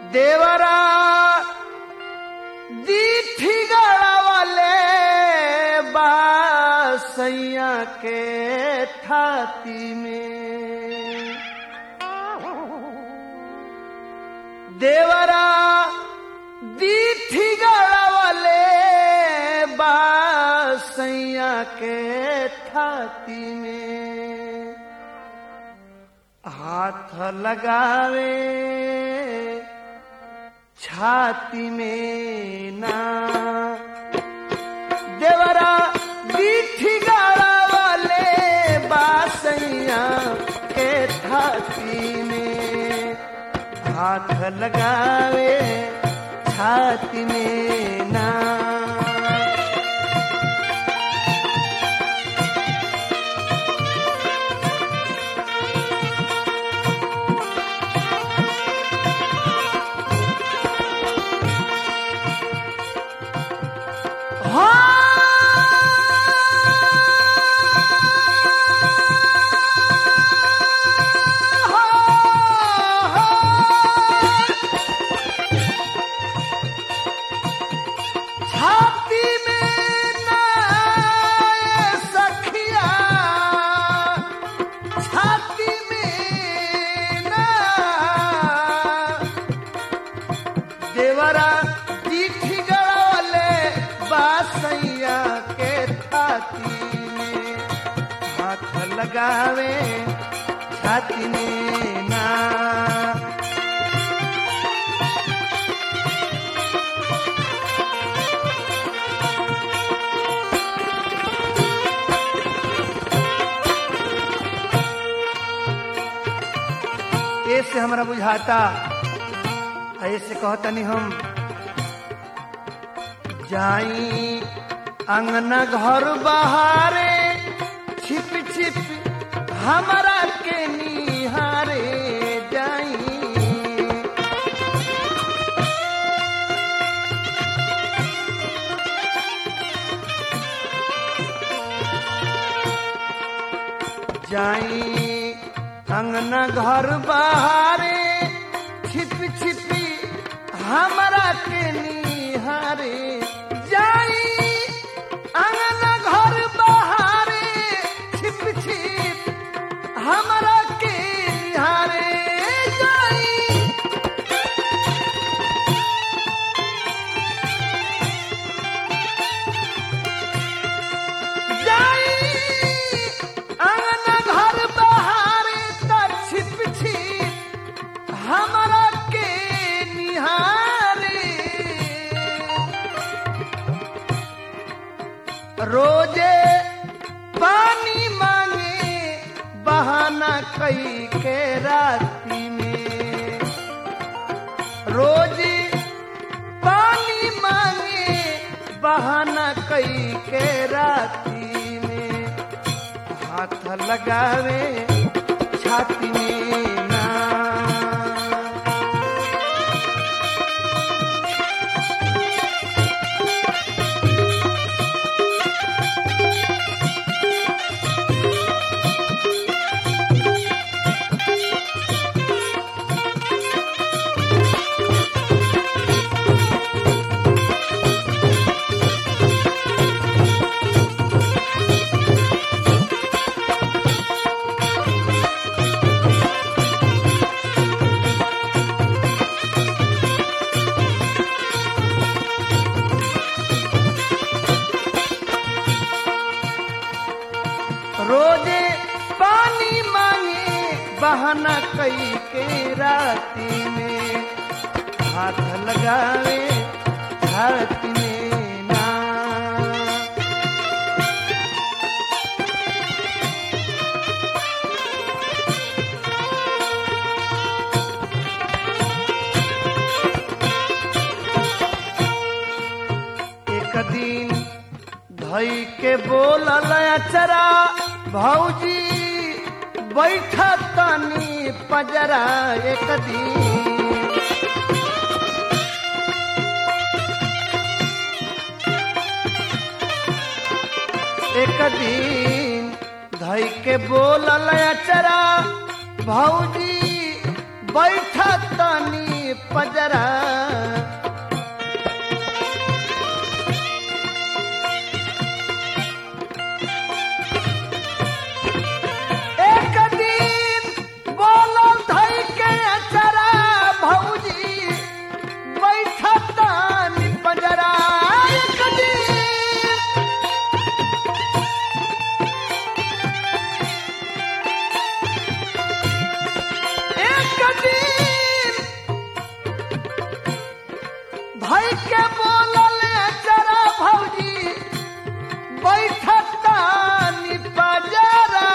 देवरा दीठी गड़ावले बासैया के थाती में देवरा दीठी गड़ावले बासैया के थाती में हाथ लगावे छाती में ना देवरा दीठी गाड़ा वाले बासैया के छाती में हाथ लगावे छाती में ना छाती में ना सखिया छाती में ना देवरा दीठी गड़ौले बासैया के छाती में हाथ लगावे छाती में ना ऐसे हमरा बुझाता ऐसे कहतनी हम जाई अंगना घर बहारे छिप छिप हमरा के निहारे जाई जाई अंगना घर बहारे छिप छिपी हमरा के निहारे जाई अंगना घर बहारे छिप छिप हमरा के निहारे जाई जाई अंगना घर बहारे त छिप छिप हमरा के निहारे रोजे पानी मांगे बहाना कई के राती में रोज पानी मांगे बहाना कई के राती में हाथ लगावे छाती में ना रोजे पानी मांगे बहाना कई के राती में हाथ लगावे छाती में ना एक दिन धई के बोलल अचरा भौजी बैठा तनी पजरा एक दिन एक दिन धई के बोलल अचरा भौजी बैठा तनी पजरा एक दिन बोलल धई के अचरा भौजी बैठा तनी पजरा एक दिन एक दिन भाई के बोलल जरा भौजी बैठता निपजरा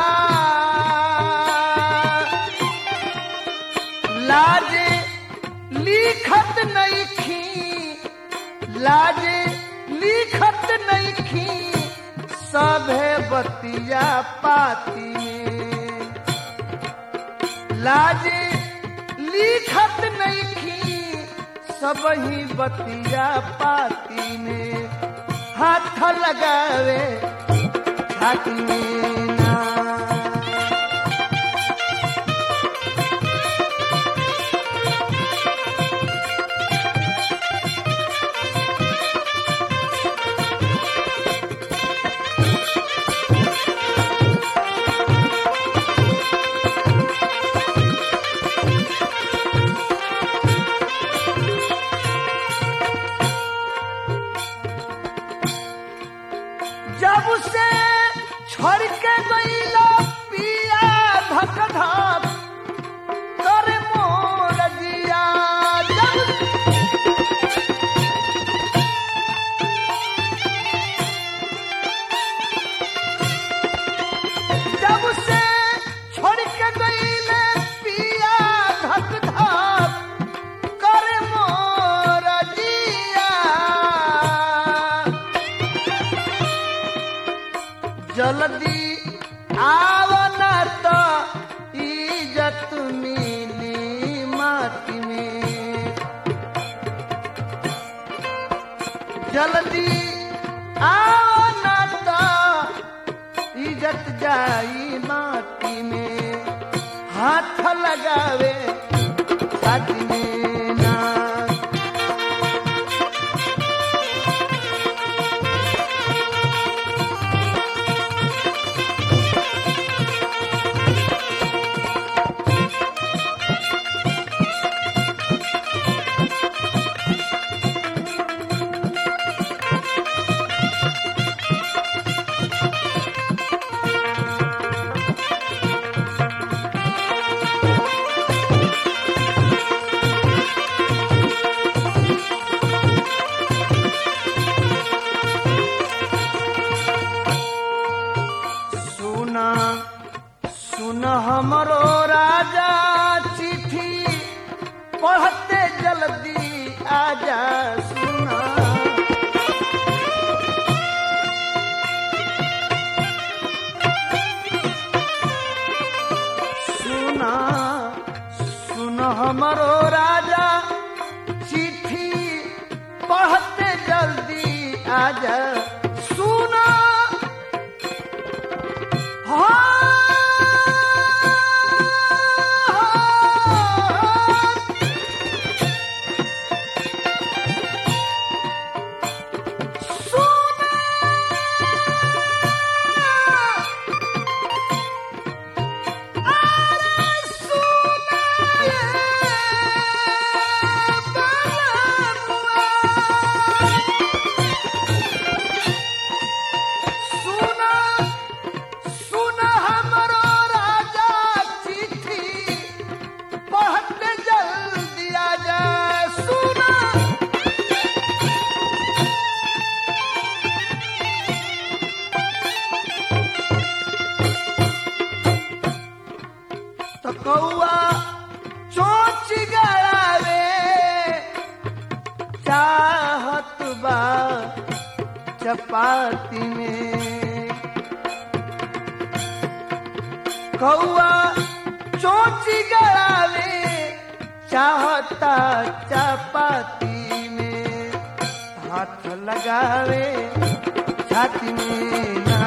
लाजे लिखत नहीं खी लाजे लिखत नहीं खी सभे बतिया पाती में लाजे लिखत नहीं खी सब ही बतिया पाती में हाथ लगावे छाती में ना जब से छोड़ के गईला पिया धक धक करे मोर जिया जब जब से छोड़ के गईले पिया धक धक करे मोर जिया जल्दी आवना तो इज्जत मिली माटी में जल्दी आवना तो इज्जत जाई माटी में हाथ लगावे छाती में ना सुना सुन हमरो राजा चिट्ठी पढ़ते जल्दी आजा सुना सुना सुन हमरो राजा चिट्ठी पढ़ते जल्दी आजा सुना सुना सुन हमरो राजा चिट्ठी पढ़ते जल्दी आजा सुना तो कौआ चोच गड़ावे चाहत बा चपाती में कौआ चोची गड़ावे चाहता चपाती में हाथ लगावे छाती में ना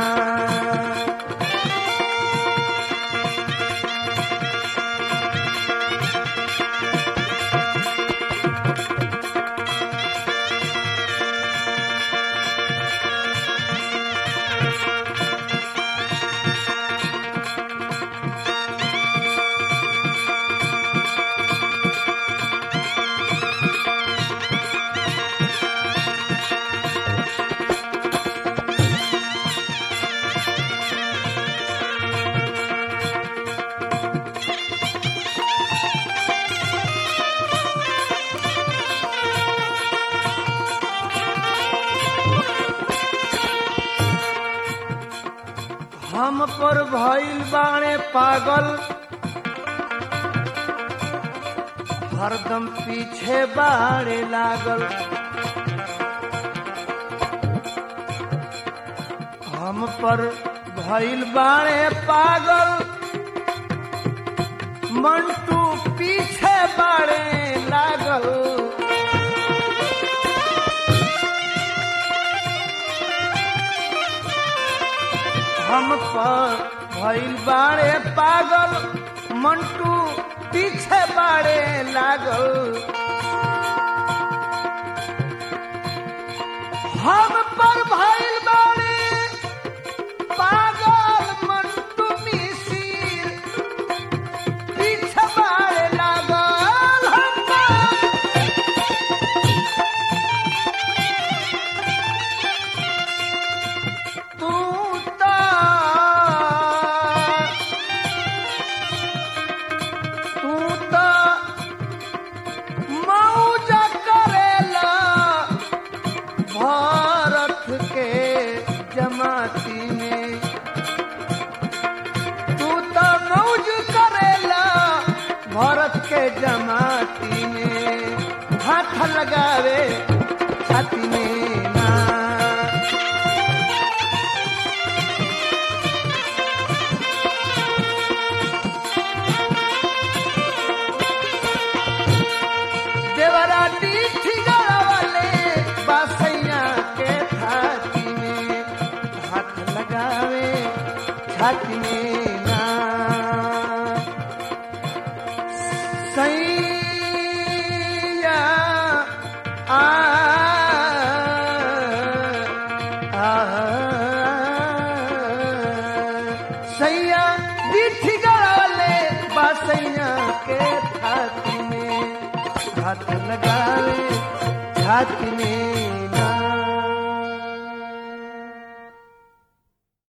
हम पर भइल बाणे पागल हरदम पीछे बाड़े लागल हम पर भइल बाणे पागल मंटू पीछे बाड़े लागल हम पर भइल बाड़े पागल मंटू पीछे बाड़े लागल हम पर भइल बाड़े पागल मंटू मिसिर पीछे बाड़े लागल हम पर तू ता तू ता मौज करेला भारत के जमाती में तू तो मौज करेला भारत के जमाती में हाथ लगावे छाती में ना देवराती ठिगाड़ा वाले बासैया के छाती में हाथ लगावे छाती में ना सैया आ आ सैया दिठी गड़ाले बासैया के छाती में हाथ लगावे छाती में